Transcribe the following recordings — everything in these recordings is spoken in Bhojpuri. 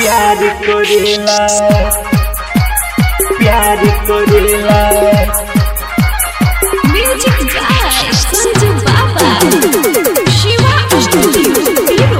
प्यार करेला प्यार करेला Music by Sanju Baba. Shiva Studio, Hero.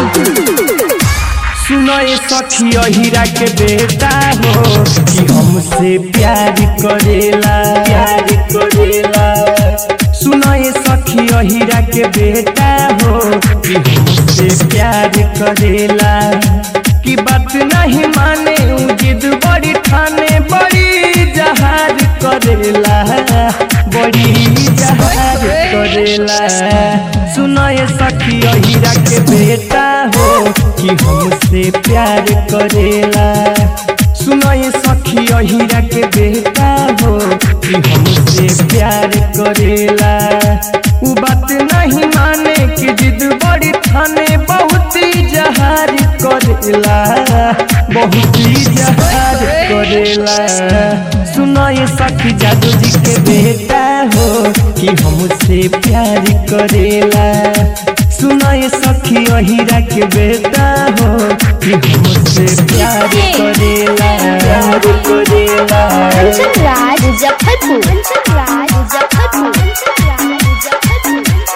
सुनो ये सखिया हीरा के बेटा हो कि हमसे प्यार करेला प्यार करेला सुनो ये सखिया हीरा के बेटा हो कि हमसे प्यार करेला कि बात नहीं माने उ जिद बड़ी ठाने बड़ी जहार करेला बड़ी जहार करेला सुनो ये सखिया हीरा के बेटा हो कि हमसे प्यार करेला सुनो ये सखिया हीरा के बेटा हो कि हमसे प्यार करेला उ बात नहीं माने कि जिद बड़ी ठाने बहुत ही जहार करेला बहुत ही जहार करेला सुनो ये सखी जादू जी के बेटा हो कि हमसे प्यार करेला सुनो ये सखी हीरा के बेटा हो कि हमसे प्यार करेला प्यार करेला कंचन राज मुजफ्फरपुर कंचन राज मुजफ्फरपुर कंचन राज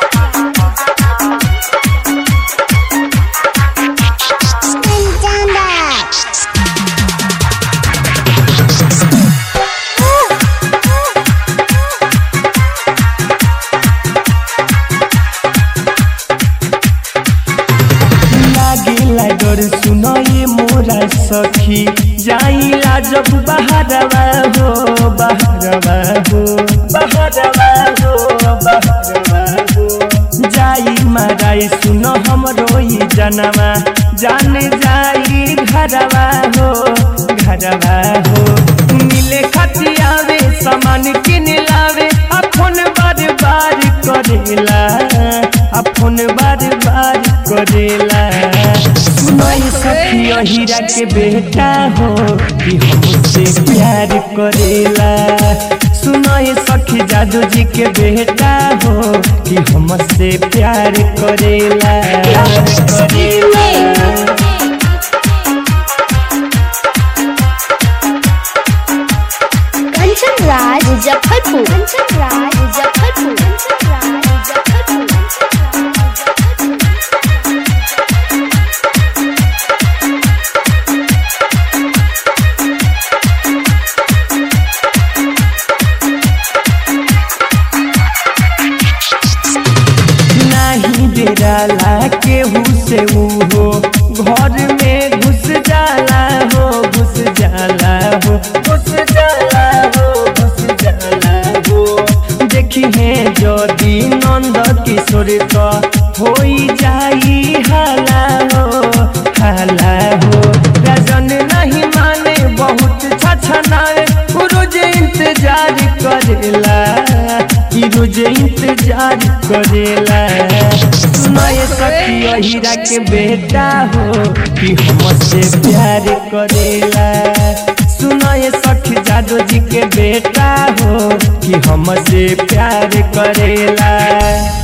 मुजफ्फरपुर लागिला डर सुनो ये मोरा सखी जाइला जब बहरवा हो बहरवा हो बहरवा हो बहरवा हो जाई माराई सुनो हमरो ई जनवा जान जाई घरवा हो घरवा हो मिले खतियावे सामान किन लावे अपन बार बार करेला अपन बार बार करेला सुनो ये सखिया हीरा के बेटा हो कि हमसे प्यार करेला सुनो ये सखी जादू जी के बेटा हो कि हमसे प्यार करेला प्यार करेला कंचन राज मुजफ्फरपुर कंचन राज मुजफ्फरपुर कंचन राज मुजफ्फरपुर नहीं डेराला केहू से ऊ हो घर में घुस जाला हो घुस जाला हो घुस जाला हो घुस जाला हो देखी है यदि नंद किशोर का होई जाई हाला हो हाला हो राजन नहीं माने बहुत छछनाए उ रोज इंतजार करेला कि रोज इंतजार करेला सुनो ये सखिया हीरा के बेटा हो कि हमसे प्यार करेला सुनो ये सखी जादू जी के बेटा हो कि हमसे प्यार करेला